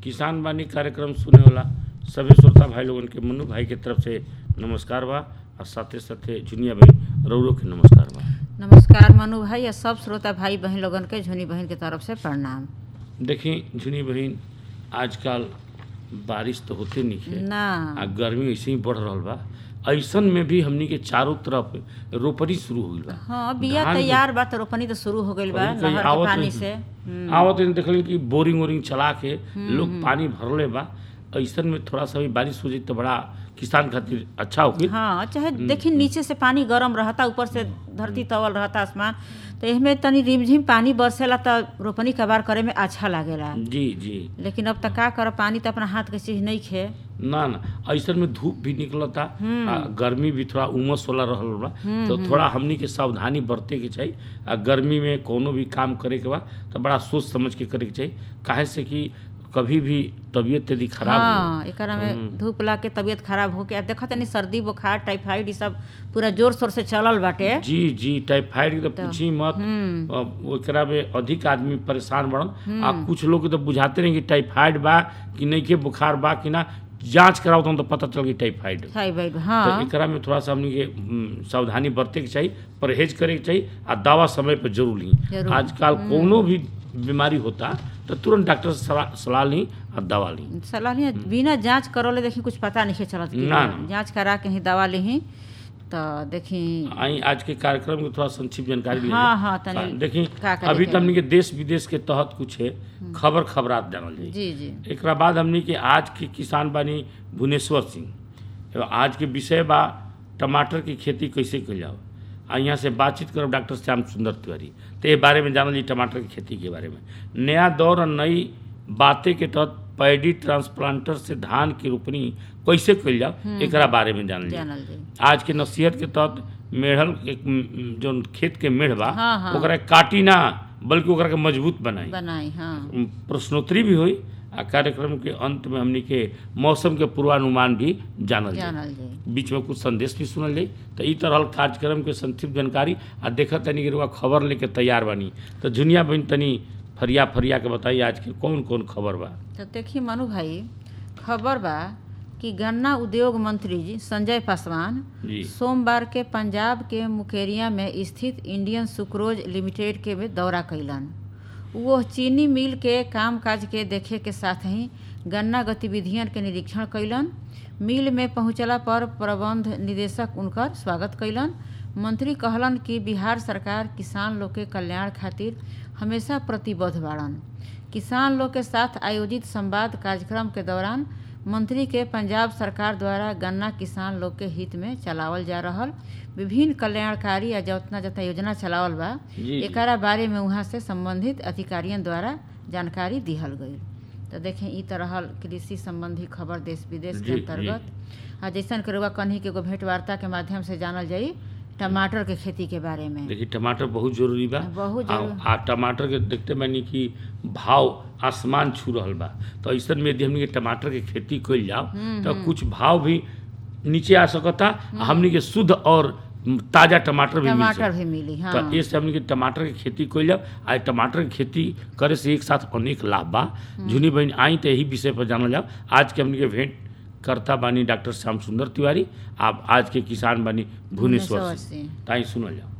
किसान बानी कार्यक्रम सुने वाला सभी श्रोता भाई लोगन के मनु भाई के तरफ से नमस्कार बा और साथे साथे जुनिया भाई रौरो के नमस्कार बा नमस्कार मनु भाई और सब श्रोता भाई बहन लोगन के झुनी बहन के तरफ से प्रणाम देखी झुनी बहन आजकल बारिश तो होते नहीं है ना आ गर्मी ऐसे ही बढ़ रहल बा ऐसन में भी हमनी के चारों तरफ रोपनी शुरू हो गइल बा हाँ बिया धान के- तैयार बा तो रोपनी तो शुरू हो गइल बा कहीं कहीं नहर के आवत पानी नहीं। से हम्म, आवत दिन देखल कि बोरिंग वोरिंग चला के लोग पानी भरले बा ऐसन में थोड़ा सा भी बारिश हो जाई तो बड़ा किसान खातिर अच्छा होगी हाँ चाहे देखी नीचे से पानी गरम रहता ऊपर से धरती तवल रहता आसमान तो इसमें तनी रिमझिम पानी बरसेला तो रोपनी कबार करे में अच्छा लागेला जी जी लेकिन अब तक का कर पानी तो अपना हाथ के चीज नहीं खे ना ना ऐसन में धूप भी निकलता आ गर्मी भी थोड़ा उमस वाला रहल बा तो थोड़ा हमनी के सावधानी बरते के चाहिए आ गर्मी में कोनो भी काम करे के बा तो बड़ा सोच समझ के करे के चाहिए काहे से कि कभी भी तबीयत यदि खराब हो हाँ एकरा में धूप ला के तबीयत खराब होके आ देखत तनी सर्दी बुखार टाइफाइड ई सब पूरा जोर शोर से चलल बाटे जी जी टाइफाइड के तो पूछी मत अब ओकरा में अधिक आदमी परेशान बढ़न आ कुछ लोग के तो बुझाते नहीं कि टाइफाइड बा कि नहीं के बुखार बा कि ना जांच कराओ तो पता चल गई टाइफाइड थाइराइड तो हाँ एकरा में थोड़ा सा हमनी के हम्म, सावधानी बरते के चाहिए परहेज करे के चाहिए आ दवा समय पर जरूर ली जरूर। आजकल कोनो भी बीमारी होता तो तुरंत डॉक्टर से सलाह सलाह ली और दवा ली सलाह लिया बिना जांच करौले देखी कुछ पता नहीं चलत कि ना, ना। जांच करा के ही दवा ली तो देखी आई आज के कार्यक्रम के थोड़ा संक्षिप्त जानकारी ली हाँ, हाँ, तनी देखी का का अभी देखे तो हमनी के देश विदेश के तहत कुछ है खबर खबरात जानल जाई जी जी एकरा बाद हमनी के आज के किसान बानी भुवनेश्वर सिंह एवं आज के विषय बा टमाटर की खेती कैसे कइल जाओ आ यहाँ से बातचीत करब डॉक्टर श्याम सुंदर तिवारी तो ये बारे में जानल जी टमाटर की खेती के बारे में नया दौर और नई बातें के तहत पैडी ट्रांसप्लांटर से धान की रोपनी कैसे कइल जाओ एकरा बारे में जानल जी जानल जी आज के नसीहत के तहत मेढ़ल एक म, जो खेत के मेढ़ बा हाँ, हाँ। ओकरा काटी ना बल्कि ओकरा के मजबूत बनाई बनाई हाँ प्रश्नोत्तरी भी हुई आ कार्यक्रम के अंत में हमनी के मौसम के पूर्वानुमान भी जानल जाए जानल जी बीच में कुछ संदेश भी सुनल जाई तो ई तरह कार्यक्रम के संक्षिप्त जानकारी आ देखत तनी कि रउआ खबर लेके तैयार बानी तो जुनिया बहन तनी फरिया फरिया के बताइए आज के कौन कौन खबर बा तो देखिए मनु भाई खबर बा कि गन्ना उद्योग मंत्री जी संजय पासवान जी सोमवार के पंजाब के मुकेरिया में स्थित इंडियन सुक्रोज लिमिटेड के में दौरा कैलन वो चीनी मिल के कामकाज के देखे के साथ ही गन्ना गतिविधियन के निरीक्षण कैलन मिल में पहुंचला पर प्रबंध निदेशक उनकर स्वागत कैलन मंत्री कहलन कि बिहार सरकार किसान लोग के कल्याण खातिर हमेशा प्रतिबद्ध बाड़न किसान लोग के साथ आयोजित संवाद कार्यक्रम के दौरान मंत्री के पंजाब सरकार द्वारा गन्ना किसान लोग के हित में चलावल जा रहल विभिन्न कल्याणकारी या जतना जतना योजना चलावल बा जी, जी। एकरा बारे में वहाँ से संबंधित अधिकारियों द्वारा जानकारी दिहल गई तो देखें ई तरह कृषि संबंधी खबर देश विदेश के जी, अंतर्गत आ जैसन के रउआ कन्ही के एगो भेंट वार्ता के माध्यम से जानल जाई टमाटर के खेती के बारे में देखिए टमाटर बहुत जरूरी बा बहुत आ, जरूरी। आ टमाटर के देखते बानी कि भाव आसमान छू रहल बा तो ऐसन में यदि हमनी के टमाटर के खेती कइल जाओ तो कुछ भाव भी नीचे आ सकता आ हमनी के शुद्ध और ताजा टमाटर भी मिल टमाटर सकता भी मिली हाँ तो इससे हमनी के टमाटर के खेती कइल जाओ आ टमाटर के खेती करे से एक साथ अनेक लाभ बा झुनी बहन आई तो यही विषय पर जानल जाओ आज के हमनी के भेंट करता बानी डॉक्टर श्याम सुंदर तिवारी आप आज के किसान बानी भुवनेश्वर भुवनेश्वर से से। ताई सुनल जाओ